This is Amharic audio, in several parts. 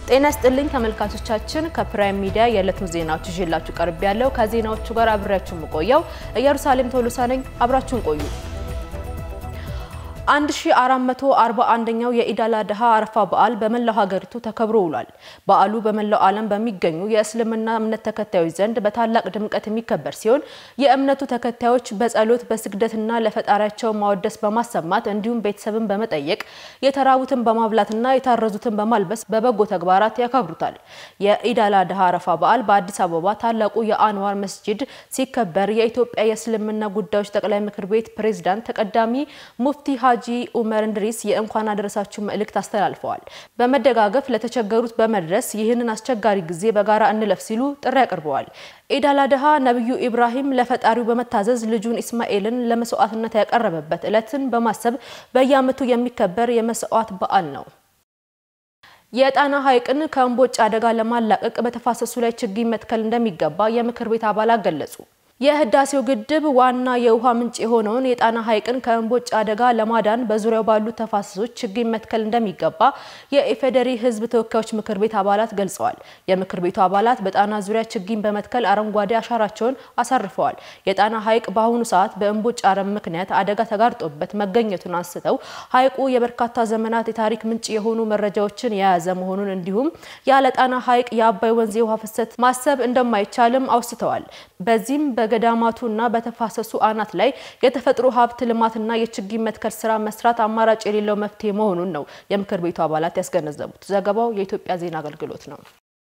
ጤና ይስጥልኝ ተመልካቾቻችን፣ ከፕራይም ሚዲያ የዕለቱን ዜናዎች ይዤላችሁ ቀርብ ያለው ከዜናዎቹ ጋር አብሬያችሁ የምቆየው ኢየሩሳሌም ቶሎሳ ነኝ። አብራችሁን ቆዩ። 1441ኛው የኢድ አል አድሃ አረፋ በዓል በመላው ሀገሪቱ ተከብሮ ውሏል። በዓሉ በመላው ዓለም በሚገኙ የእስልምና እምነት ተከታዮች ዘንድ በታላቅ ድምቀት የሚከበር ሲሆን የእምነቱ ተከታዮች በጸሎት በስግደትና ለፈጣሪያቸው ማወደስ በማሰማት እንዲሁም ቤተሰብን በመጠየቅ የተራቡትን በማብላትና የታረዙትን በማልበስ በበጎ ተግባራት ያከብሩታል። የኢድ አል አድሃ አረፋ በዓል በአዲስ አበባ ታላቁ የአንዋር መስጂድ ሲከበር የኢትዮጵያ የእስልምና ጉዳዮች ጠቅላይ ምክር ቤት ፕሬዝዳንት ተቀዳሚ ሙፍቲ ሀጂ ኡመር እንድሪስ የእንኳን አደረሳችሁ መልእክት አስተላልፈዋል። በመደጋገፍ ለተቸገሩት በመድረስ ይህንን አስቸጋሪ ጊዜ በጋራ እንለፍ ሲሉ ጥሪ አቅርበዋል። ኢድ አል አድሃ ነቢዩ ኢብራሂም ለፈጣሪው በመታዘዝ ልጁን ኢስማኤልን ለመስዋዕትነት ያቀረበበት ዕለትን በማሰብ በየዓመቱ የሚከበር የመስዋዕት በዓል ነው። የጣና ሐይቅን ከእምቦጭ አደጋ ለማላቀቅ በተፋሰሱ ላይ ችግኝ መትከል እንደሚገባ የምክር ቤት አባላት ገለጹ። የህዳሴው ግድብ ዋና የውሃ ምንጭ የሆነውን የጣና ሐይቅን ከእምቦጭ አደጋ ለማዳን በዙሪያው ባሉ ተፋሰሶች ችግኝ መትከል እንደሚገባ የኢፌዴሪ ሕዝብ ተወካዮች ምክር ቤት አባላት ገልጸዋል። የምክር ቤቱ አባላት በጣና ዙሪያ ችግኝ በመትከል አረንጓዴ አሻራቸውን አሳርፈዋል። የጣና ሐይቅ በአሁኑ ሰዓት በእምቦጭ አረም ምክንያት አደጋ ተጋርጦበት መገኘቱን አንስተው ሐይቁ የበርካታ ዘመናት የታሪክ ምንጭ የሆኑ መረጃዎችን የያዘ መሆኑን እንዲሁም ያለ ጣና ሐይቅ የአባይ ወንዝ የውሃ ፍሰት ማሰብ እንደማይቻልም አውስተዋል። በዚህም በገዳማቱና በተፋሰሱ አናት ላይ የተፈጥሮ ሀብት ልማትና የችግኝ መትከል ስራ መስራት አማራጭ የሌለው መፍትሄ መሆኑን ነው የምክር ቤቱ አባላት ያስገነዘቡት። ዘገባው የኢትዮጵያ ዜና አገልግሎት ነው።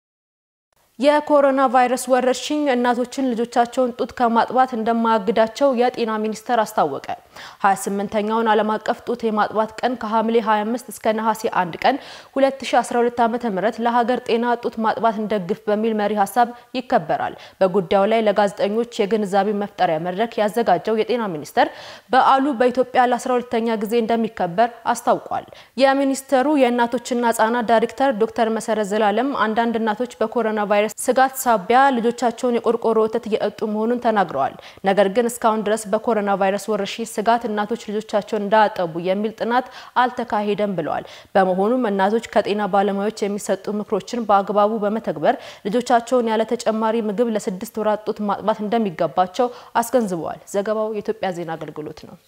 የኮሮና ቫይረስ ወረርሽኝ እናቶችን ልጆቻቸውን ጡት ከማጥባት እንደማያግዳቸው የጤና ሚኒስቴር አስታወቀ። 28ኛውን ዓለም አቀፍ ጡት የማጥባት ቀን ከሐምሌ 25 እስከ ነሐሴ 1 ቀን 2012 ዓ.ም ለሀገር ጤና ጡት ማጥባት እንደግፍ በሚል መሪ ሀሳብ ይከበራል። በጉዳዩ ላይ ለጋዜጠኞች የግንዛቤ መፍጠሪያ መድረክ ያዘጋጀው የጤና ሚኒስቴር በዓሉ በኢትዮጵያ ለ12ኛ ጊዜ እንደሚከበር አስታውቋል። የሚኒስቴሩ የእናቶችና ህጻናት ዳይሬክተር ዶክተር መሰረት ዘላለም አንዳንድ እናቶች በኮሮና ቫይረስ ስጋት ሳቢያ ልጆቻቸውን የቆርቆሮ ወተት እየጠጡ መሆኑን ተናግረዋል። ነገር ግን እስካሁን ድረስ በኮሮና ቫይረስ ወረርሽኝ ስጋት እናቶች ልጆቻቸውን እንዳያጠቡ የሚል ጥናት አልተካሄደም ብለዋል። በመሆኑም እናቶች ከጤና ባለሙያዎች የሚሰጡ ምክሮችን በአግባቡ በመተግበር ልጆቻቸውን ያለ ተጨማሪ ምግብ ለስድስት ወራት ጡት ማጥባት እንደሚገባቸው አስገንዝበዋል። ዘገባው የኢትዮጵያ ዜና አገልግሎት ነው።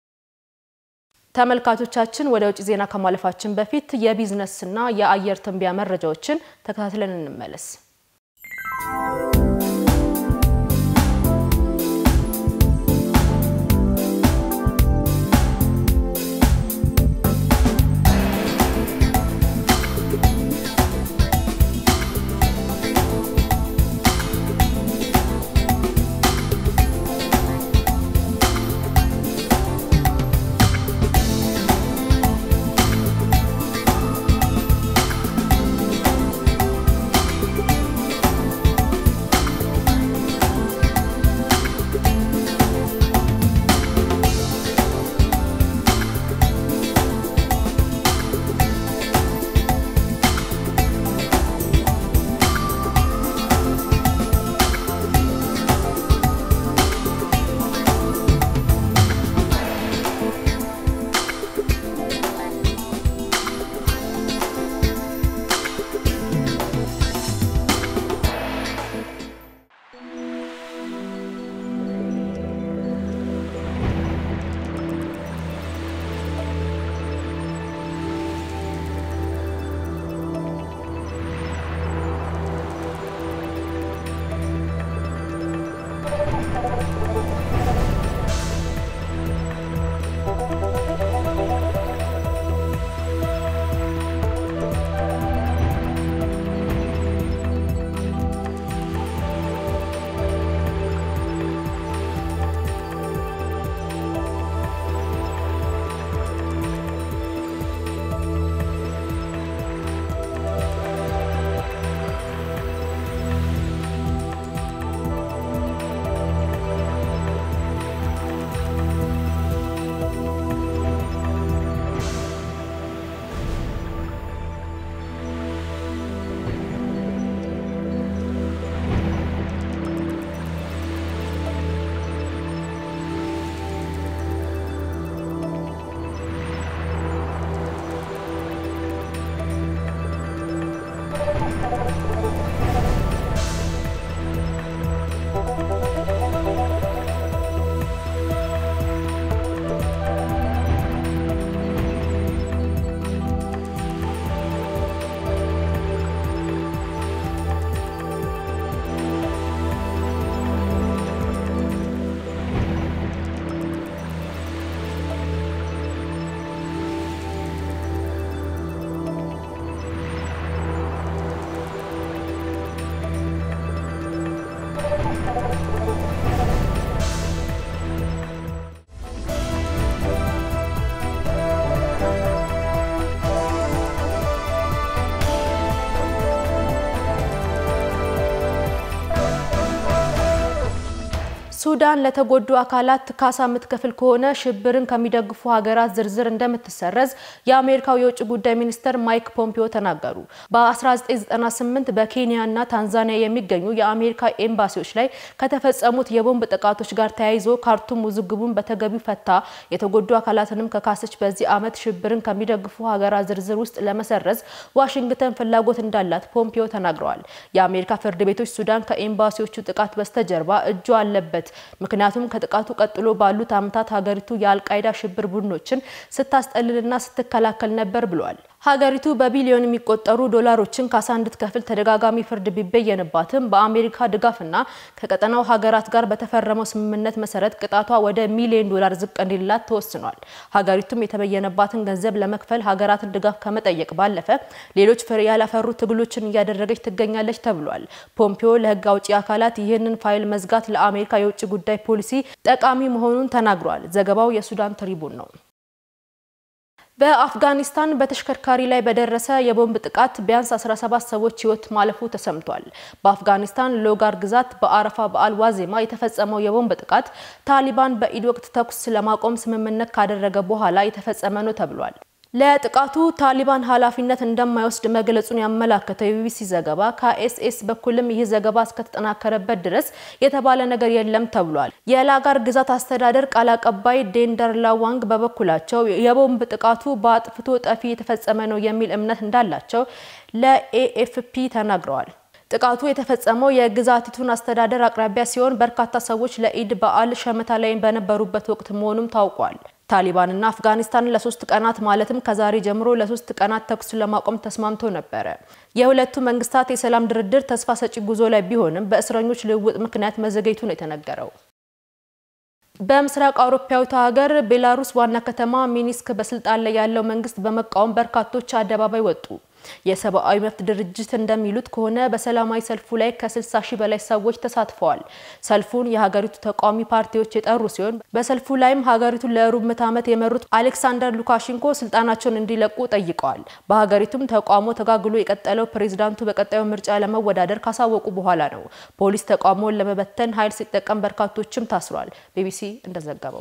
ተመልካቾቻችን ወደ ውጭ ዜና ከማለፋችን በፊት የቢዝነስና የአየር ትንበያ መረጃዎችን ተከታትለን እንመለስ። ሱዳን ለተጎዱ አካላት ካሳ የምትከፍል ከሆነ ሽብርን ከሚደግፉ ሀገራት ዝርዝር እንደምትሰረዝ የአሜሪካው የውጭ ጉዳይ ሚኒስትር ማይክ ፖምፒዮ ተናገሩ። በ1998 በኬንያና ታንዛኒያ የሚገኙ የአሜሪካ ኤምባሲዎች ላይ ከተፈጸሙት የቦምብ ጥቃቶች ጋር ተያይዞ ካርቱም ውዝግቡን በተገቢው ፈታ የተጎዱ አካላትንም ከካሰች በዚህ ዓመት ሽብርን ከሚደግፉ ሀገራት ዝርዝር ውስጥ ለመሰረዝ ዋሽንግተን ፍላጎት እንዳላት ፖምፒዮ ተናግረዋል። የአሜሪካ ፍርድ ቤቶች ሱዳን ከኤምባሲዎቹ ጥቃት በስተጀርባ እጁ አለበት ምክንያቱም ከጥቃቱ ቀጥሎ ባሉት ዓመታት ሀገሪቱ የአልቃይዳ ሽብር ቡድኖችን ስታስጠልልና ስትከላከል ነበር ብሏል። ሀገሪቱ በቢሊዮን የሚቆጠሩ ዶላሮችን ካሳ እንድትከፍል ተደጋጋሚ ፍርድ ቢበየንባትም በአሜሪካ ድጋፍና ከቀጠናው ሀገራት ጋር በተፈረመው ስምምነት መሰረት ቅጣቷ ወደ ሚሊዮን ዶላር ዝቅ እንዲላት ተወስኗል። ሀገሪቱም የተበየነባትን ገንዘብ ለመክፈል ሀገራትን ድጋፍ ከመጠየቅ ባለፈ ሌሎች ፍሬ ያላፈሩ ትግሎችን እያደረገች ትገኛለች ተብሏል። ፖምፒዮ ለሕግ አውጪ አካላት ይህንን ፋይል መዝጋት ለአሜሪካ የውጭ ጉዳይ ፖሊሲ ጠቃሚ መሆኑን ተናግሯል። ዘገባው የሱዳን ትሪቡን ነው። በአፍጋኒስታን በተሽከርካሪ ላይ በደረሰ የቦምብ ጥቃት ቢያንስ 17 ሰዎች ሕይወት ማለፉ ተሰምቷል። በአፍጋኒስታን ሎጋር ግዛት በአረፋ በዓል ዋዜማ የተፈጸመው የቦምብ ጥቃት ታሊባን በኢድ ወቅት ተኩስ ለማቆም ስምምነት ካደረገ በኋላ የተፈጸመ ነው ተብሏል። ለጥቃቱ ታሊባን ኃላፊነት እንደማይወስድ መግለጹን ያመላከተው የቢቢሲ ዘገባ ከኤስኤስ በኩልም ይህ ዘገባ እስከተጠናከረበት ድረስ የተባለ ነገር የለም ተብሏል። የላጋር ግዛት አስተዳደር ቃል አቀባይ ዴንደር ላዋንግ በበኩላቸው የቦምብ ጥቃቱ በአጥፍቶ ጠፊ የተፈጸመ ነው የሚል እምነት እንዳላቸው ለኤኤፍፒ ተናግረዋል። ጥቃቱ የተፈጸመው የግዛቲቱን አስተዳደር አቅራቢያ ሲሆን በርካታ ሰዎች ለኢድ በዓል ሸመታ ላይ በነበሩበት ወቅት መሆኑም ታውቋል። ታሊባንና አፍጋኒስታን ለሶስት ቀናት ማለትም ከዛሬ ጀምሮ ለሶስት ቀናት ተኩስ ለማቆም ተስማምቶ ነበረ። የሁለቱ መንግስታት የሰላም ድርድር ተስፋ ሰጪ ጉዞ ላይ ቢሆንም በእስረኞች ልውውጥ ምክንያት መዘገየቱ ነው የተነገረው። በምስራቅ አውሮፓዊቷ ሀገር ቤላሩስ ዋና ከተማ ሚኒስክ በስልጣን ላይ ያለው መንግስት በመቃወም በርካቶች አደባባይ ወጡ። የሰብአዊ መብት ድርጅት እንደሚሉት ከሆነ በሰላማዊ ሰልፉ ላይ ከ60 ሺህ በላይ ሰዎች ተሳትፈዋል። ሰልፉን የሀገሪቱ ተቃዋሚ ፓርቲዎች የጠሩ ሲሆን በሰልፉ ላይም ሀገሪቱን ለሩብ ምዕተ ዓመት የመሩት አሌክሳንደር ሉካሼንኮ ስልጣናቸውን እንዲለቁ ጠይቀዋል። በሀገሪቱም ተቃውሞ ተጋግሎ የቀጠለው ፕሬዚዳንቱ በቀጣዩ ምርጫ ለመወዳደር ካሳወቁ በኋላ ነው። ፖሊስ ተቃውሞውን ለመበተን ኃይል ሲጠቀም በርካቶችም ታስሯል። ቢቢሲ እንደዘገበው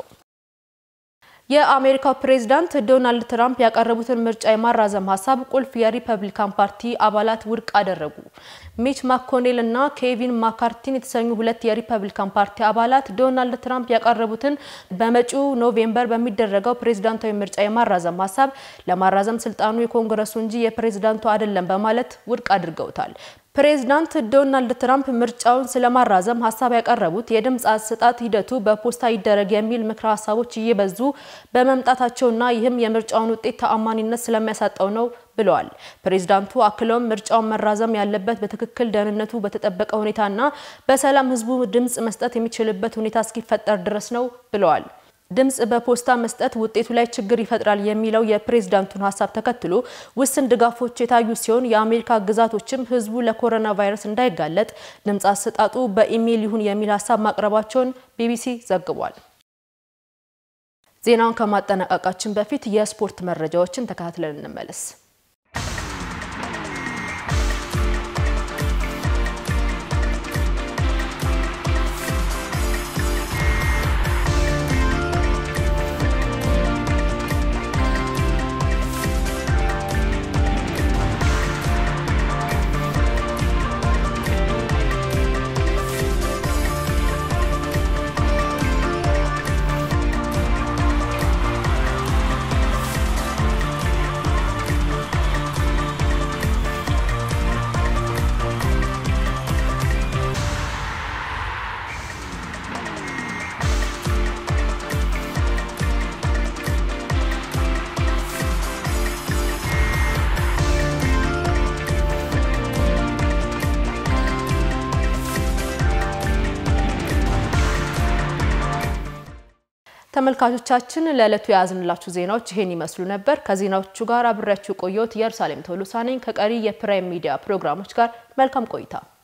የአሜሪካው ፕሬዝዳንት ዶናልድ ትራምፕ ያቀረቡትን ምርጫ የማራዘም ሀሳብ ቁልፍ የሪፐብሊካን ፓርቲ አባላት ውድቅ አደረጉ። ሚች ማኮኔል እና ኬቪን ማካርቲን የተሰኙ ሁለት የሪፐብሊካን ፓርቲ አባላት ዶናልድ ትራምፕ ያቀረቡትን በመጪው ኖቬምበር በሚደረገው ፕሬዝዳንታዊ ምርጫ የማራዘም ሀሳብ ለማራዘም ስልጣኑ የኮንግረሱ እንጂ የፕሬዝዳንቱ አይደለም በማለት ውድቅ አድርገውታል። ፕሬዝዳንት ዶናልድ ትራምፕ ምርጫውን ስለማራዘም ሀሳብ ያቀረቡት የድምፅ አሰጣጥ ሂደቱ በፖስታ ይደረግ የሚል ምክረ ሀሳቦች እየበዙ በመምጣታቸውና ይህም የምርጫውን ውጤት ተአማኒነት ስለሚያሳጣው ነው ብለዋል። ፕሬዝዳንቱ አክለውም ምርጫውን መራዘም ያለበት በትክክል ደህንነቱ በተጠበቀ ሁኔታና በሰላም ሕዝቡ ድምፅ መስጠት የሚችልበት ሁኔታ እስኪፈጠር ድረስ ነው ብለዋል። ድምጽ በፖስታ መስጠት ውጤቱ ላይ ችግር ይፈጥራል የሚለው የፕሬዝዳንቱን ሀሳብ ተከትሎ ውስን ድጋፎች የታዩ ሲሆን የአሜሪካ ግዛቶችም ህዝቡ ለኮሮና ቫይረስ እንዳይጋለጥ ድምጽ አሰጣጡ በኢሜይል ይሁን የሚል ሀሳብ ማቅረባቸውን ቢቢሲ ዘግቧል። ዜናውን ከማጠናቀቃችን በፊት የስፖርት መረጃዎችን ተከታትለን እንመለስ። ተመልካቾቻችን ለዕለቱ የያዝንላችሁ ዜናዎች ይሄን ይመስሉ ነበር። ከዜናዎቹ ጋር አብሬያችሁ ቆየሁት። ኢየሩሳሌም ቶሎሳ ነኝ። ከቀሪ የፕራይም ሚዲያ ፕሮግራሞች ጋር መልካም ቆይታ